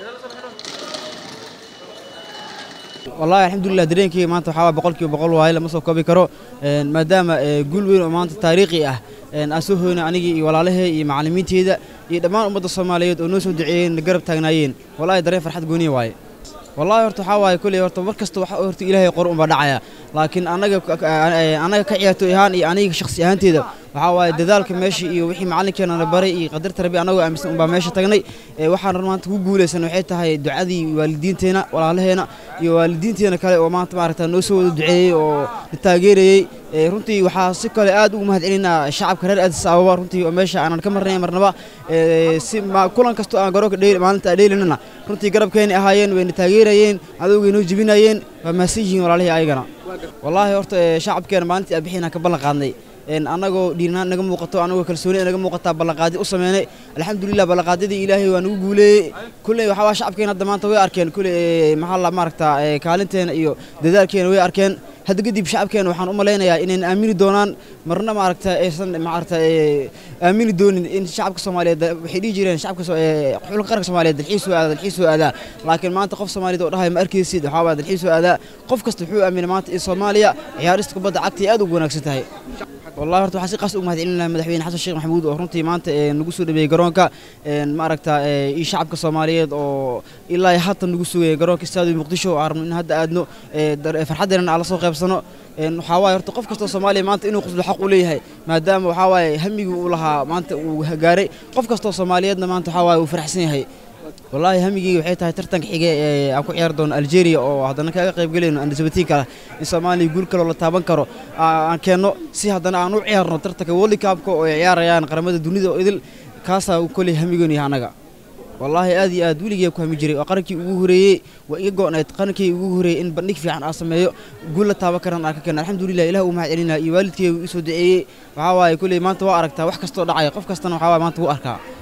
wallahi alxamdulilah dareenkeyga maanta waxaa waa boqolkiiba boqol waaye lama soo koobi karo maadaama guul weyn oo maanta taariikhi ah aan soo hoynay anigii iyo walaalahey iyo macallimiinteyda iyo dhammaan ummadda soomaaliyeed oo noo soo duceeyeen garab taagnaayeen wallahi dareen farxad gooniya waaye wallahi horta waxaa waaye kolley horta mar kasta waxa horta ilaahay qor unbaa dhacaya laakiin annaga annaga ka ciyaartooy ahaan iyo aniga shakhsi ahaanteeda waxaa waaye dadaalka meesha iyo wixii macallinkeenana baray iyo qadarta rabbi annagoo aaminsan unbaa meesha tagnay waxaan maanta ku guulaysan waxay tahay ducadii waalidiinteena walaalaheena iyo waalidiinteena kale oo maanta maaragta noo soo wada duceeyey oo na taageerayey runtii waxaa si kale aad ugu mahad celinaa shacabka reer addis ababa runtii oo meesha aanan ka marnay marnaba si kulan kastoo aan garoonka dheyl maalinta aan dheylinana runtii garabkeeni ahaayeen wayna taageerayeen adowgay noo jebinayeen waa mahadsan yihiin walaalihii ayagana wallaahi horta shacabkeena maalintii aan bixinaan ka ballan qaadnay annagoo dhiirnaan naga muuqato annagoo kalsooni naga muuqataa ballanqaadi u sameynay alxamdulilah ballanqaadyadii ilaahay waa nagu guuleeyey kulley waxaa waa shacabkeena hadda maanta way arkeen kulley maxaa la maaragta kaalinteena iyo dadaalkeena way arkeen hadda kadib shacabkeena waxaan u malaynayaa inayna aamini doonaan marna maaragta aysan maaragta aamini doonin in shacabka soomaaliyeed waxay dhihi jireen shacabka xulka qaranka soomaaliyeed dalxiis soo aadaa dalxiis soo aadaa laakiin maanta qof soomaaliyeed oo dhahay ma arkaysid waxaa waa dalxiis soo aadaa qof kasta wuxuu aaminay maanta in soomaaliya ciyaarista kubadda cagta ay aad ugu wanaagsan tahay wallahi horta waxaan si qaas ugu mahad celinayaa madaxweyne xasan sheekh maxamuud oo runtii maanta nagu soo dhabeeyey garoonka maaragta iyo shacabka soomaaliyeed oo ilaa haatan nagu sugaya garoonka istaadiyo muqdisho oo aan rabno in hadda aadno farxaddeena aan la soo qaybsano waxaa waaye horta qof kastoo soomaaliya maanta inuu quslo xaq u leeyahay maadaama waxaa waaye hamigii uu lahaa maanta uu gaaray qof kastoo soomaaliyeedna maanta waxaa waaye uu faraxsan yahay wallaahi hamigeyga waxay tahay tartanka xige ee aan ku ciyaari doono algeria oo haddana kaga qayb gelayno andasabatiinka kale in soomaaliya guul kaloo la taaban karo aan keenno si haddana aan u ciyaarno tartanka world cupka oo ay ciyaarayaan qaramada dunida oo idil kaasaa kolley hamigoonu yahay annaga wallaahi aad iyo aad weligee ku hami jiray waa qarankii ugu horeeyey waa iga go'nayd qarankii ugu horeeyey in bandhig fiican aan sameeyo guul la taaban karan aan ka keeno alxamdulilah ilah uu mahad celinaya iyo waalidkeyga uu isoo duceeyey waxaa waaye kolley maanta waa aragtaa wax kastoo dhacaya qof kastana waxaa waaye maanta wuu arkaa